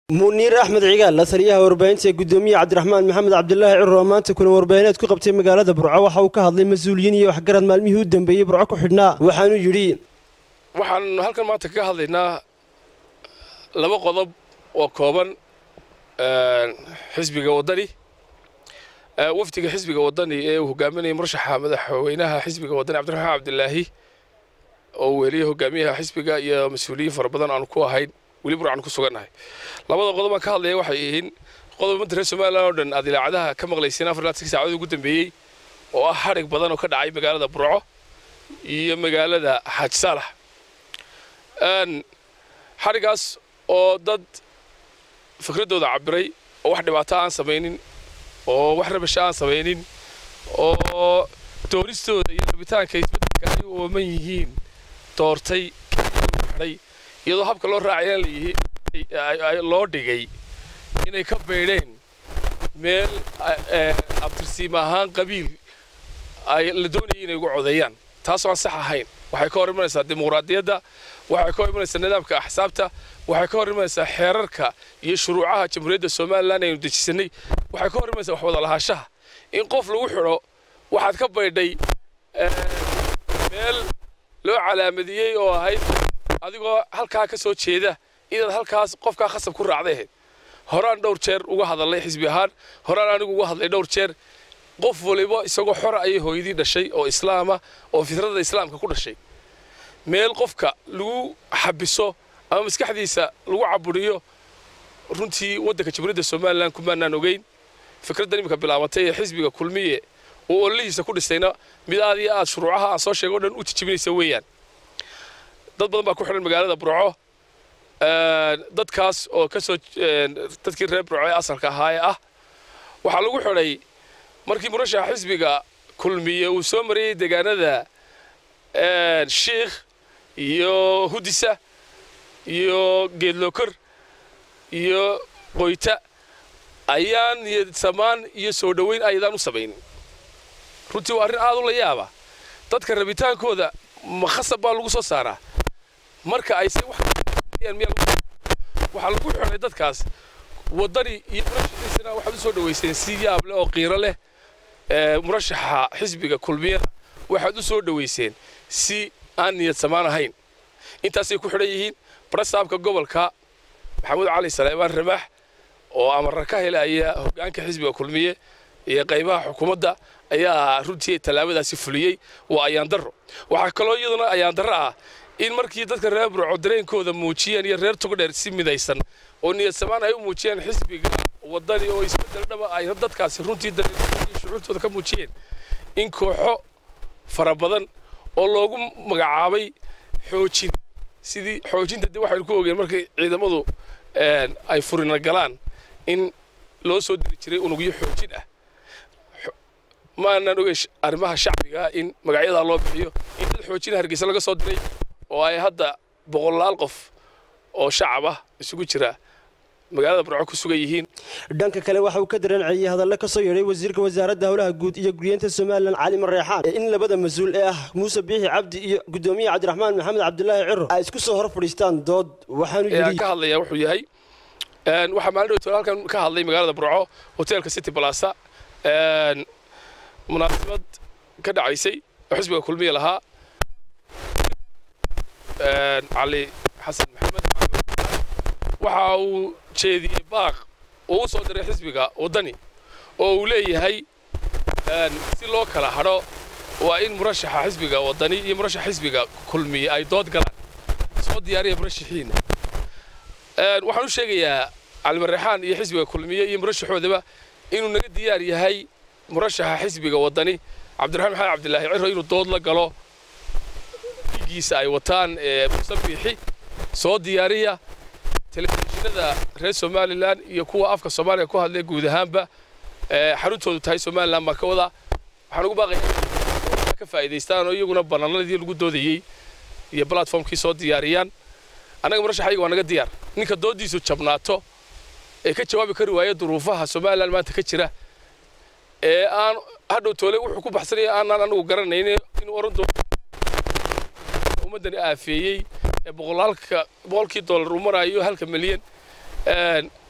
muniir axmed cigaal la taliyaha warbaahinta ee gudoomiye cabdiraxmaan maxamed cabdilaahi ciro oo maanta kulan warbaahineed ku qabtay magaalada burco waxa uu ka hadlay mas-uuliyiin iyo waxgarad maalmihii u dambeeyey burco ku xidhnaa waxaanuu yidhi waxaan halkan maanta kaga hadlaynaa laba qodob oo kooban xisbiga waddani wafdiga xisbiga waddani ee uu hogaaminaya murashaxa madaxweynaha xisbiga waddani cabdiraxmaan cabdilaahi oo weliya hogaamiyaha xisbiga iyo mas-uuliyiin fara badan aanu ku ahayn weli burcaan ku sugannahay labada qodob aan ka hadlaya waxay yihiin qodob ummadda reer somalilan oo dhan aad ilaacadaha ka maqlayseen afar ilaa sagaal saacadood ugu dambeeyey oo ah xadhig badan oo ka dhacay magaalada burco iyo magaalada xaaji saalax xadhigaas oo dad fikraddooda cabiray oo wax dhibaato aan samaynin oo wax rabasho aan samaynin oo doonistooda iyo rabitaanka isbeddelka ay u ooman yihiin doortay xidhay iyadoo habka loo raacaya loo dhigay inay ka baydheen meel abtirsiim ahaan qabiil ay la doonayay inay ugu codeeyaan taasoo aan sax ahayn waxay ka hor imanaysaa dimuqraadiyadda waxay ka hor imanaysaa nidaamka axsaabta waxay ka hor imanaysaa xeerarka iyo shuruucaha jamhuuriyadda somalilan aynu dejisanay waxay ka hor imanaysaa wax wada lahaanshaha in qof lagu xidho waxaad ka baydhay meel loo calaamadiyey oo ahayd adigoo halkaa ka soo jeeda inaad halkaas qofkaa khasab ku raacday ahayd horaan dhowr jeer uga hadalnay xisbi ahaan horaan anigu uga hadlay dhowr jeer qof waliba isagoo xora ayay hooyadii dhashay oo islaama oo fitrada islaamka ku dhashay meel qofka lagu xabiso ama maskaxdiisa lagu caburiyo runtii waddanka jamhuuriyadda somalilan kumaanaan ogeyn fikraddan iminka bilaabatay ee xisbiga kulmiye oo ololihiisa ku dhisayna mid aad iyo aad shuruucaha aan soo sheegay o dhan u tijibinaysa weeyaan dad badan baa ku xidhan magaalada burco dadkaas oo ka soo dadkii reer burco ee asalka ahaa ee ah waxaa lagu xidhay markii murashaxa xisbiga kulmiye uu soo marayey deegaanada shiikh iyo hudisa iyo geedlokor iyo qoyta ayaan niyad samaan iyo soo dhoweyn ayadaan u samaynin runtii waa arrin aad u la yaaba dadka rabitaankooda ma khasab baa lagu soo saaraa marka ay se waxaa lagu xidhay dadkaas waddani iyo murashaxiisana waxaad u soo dhowayseen si yaab leh oo qiiro leh murashaxa xisbiga kulmiyana waxaad u soo dhowayseen si aan niyad samaan ahayn intaasay ku xidhan yihiin barasaabka gobolka maxamuud cali saleebaan ramaax oo amarra ka helaya hoggaanka xisbiga kulmiye iyo qaybaha xukuumadda ayaa runtii tallaabadaasi fuliyey waa ayaandarro waxaa kaloo iyaduna ayaandarro ah in markii dadka reer burco dareenkooda muujiyeen iyo reer togdheer si midaysan oo niyad samaan ay u muujiyeen xisbiga waddani oo isbeddel dhaba ay dadkaasi runtii dareenkooda shucuurtooda ka muujiyeen in kooxo fara badan oo loogu magacaabay xoojin sidii xoojinta dib waxaynu ku ogeen markay ciidamadu ay furina galaan in loo soo diri jiray unugyo xoojin ah maanaan ogey arrimaha shacbiga in magacyadaa loo bixiyo in dad xoojina hargeysa laga soo diray oo ay hadda boqolaal qof oo shacab ah isugu jira magaalada burco ku sugan yihiin dhanka kale waxa uu ka dareenciyey hadallo ka soo yeedhay wasiirka wasaaradda howlaha guud iyo guryeenta somalilan cali mareexaan in labada mas-uul ee ah muuse biixi cabdi iyo gudoomiye cabdiraxmaan maxamed cabdilaahi ciro ay isku soo hor fadhiistaan dood waxaanu yidhi ka hadlaya wuxuu yahay waxaa maalin dhowtool halkan ka hadlay magaalada burco hoteelka city balasa munaasabad ka dhacaysay oo xisbiga kulmiya lahaa cali xasan maxamed waxa uu jeediyey baaq oo u soo diray xisbiga waddani oo uu leeyahay si loo kala hadho waa in murashaxa xisbiga waddani iyo murashaxa xisbiga kulmiye ay dood galaan soo diyaariya murashaxiina waxaan u sheegayaa calimareexaan iyo xisbiga kulmiye iyo murashaxoodaba inuu naga diyaar yahay murashaxa xisbiga waddani cabdiraxmaan maxamed cabdilaahi ciro inuu dood la galo dhiiggiisa ay wataan muuse biixi soo diyaariya telefishinada reer somalilan iyo kuwa afka soomaaliya ku hadlay guud ahaanba xaruntoodu tahay somalilan baan ka wadaa waxaan ugu baaqaya ka faa'iidaystaan oo iyaguna banaanadii lagu doodayey iyo platformkii soo diyaariyaan annaga murashaxayga waa naga diyaar ninka dooddiisu jabnaato ee ka jawaabi kari waaya duruufaha somalilan maanta ka jira ee aan hadhow toole wuxuu ku baxsanaya aanaan anagu garanayn inuu oran doono ummaddani aafeeyey ee boqolaalka boqolkii dollar uu marayo halka milyan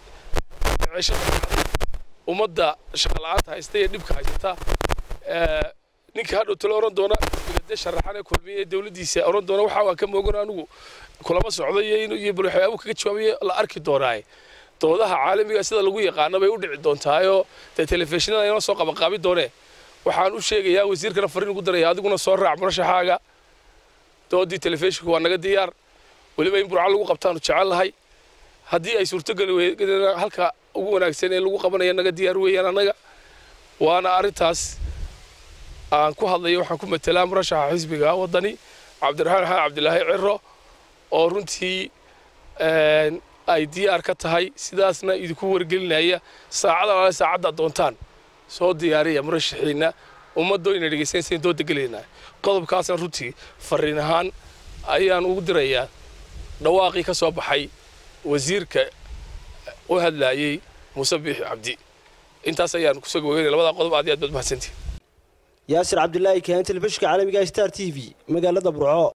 maceeshada ummadda shaqala-aanta haysta iyo dhibka haysata ninka hadhow talo oran doona de sharaxane kulmiye dowladdiisa oran doona waxa waan ka moogan anigu kulama socdo iyo iyo bal waxyaabuu kaga jawaabayo la arki doonaaye doodaha caalamiga sida lagu yaqaano bay u dhici doontaayoo dee telefishinada inoo soo qabanqaabi doonee waxaan u sheegayaa wasiirkana fariin ugu daraya adiguna soo raac murashaxaaga doodii telefishinku waa naga diyaar weliba in burco lagu qabtaanu jecel lahay haddii ay suurtogeli weydana halka ugu wanaagsan ee lagu qabanaya naga diyaar weeyaan annaga waana arrintaas aan ku hadlayo waxaan ku matelaa murashaxa xisbiga waddani cabdiraxmaan xasan cabdilaahi ciro oo runtii ay diyaar ka tahay sidaasna idinku wargelinaya saacada alaale saacadda doontaan soo diyaariya murashaxiina ummaddo ina dhegaysanaysa dooda gelaynaa qodobkaasna runtii fariin ahaan ayaan ugu dirayaa dhawaaqii ka soo baxay wasiirka u hadlaayey muuse biixi cabdi intaas ayaan kusoo gogeynaya labada qodob aad iyo aad baad mahadsantihin yaasir cabdilaahi kahan telefishinka caalamiga star t v magaalada burco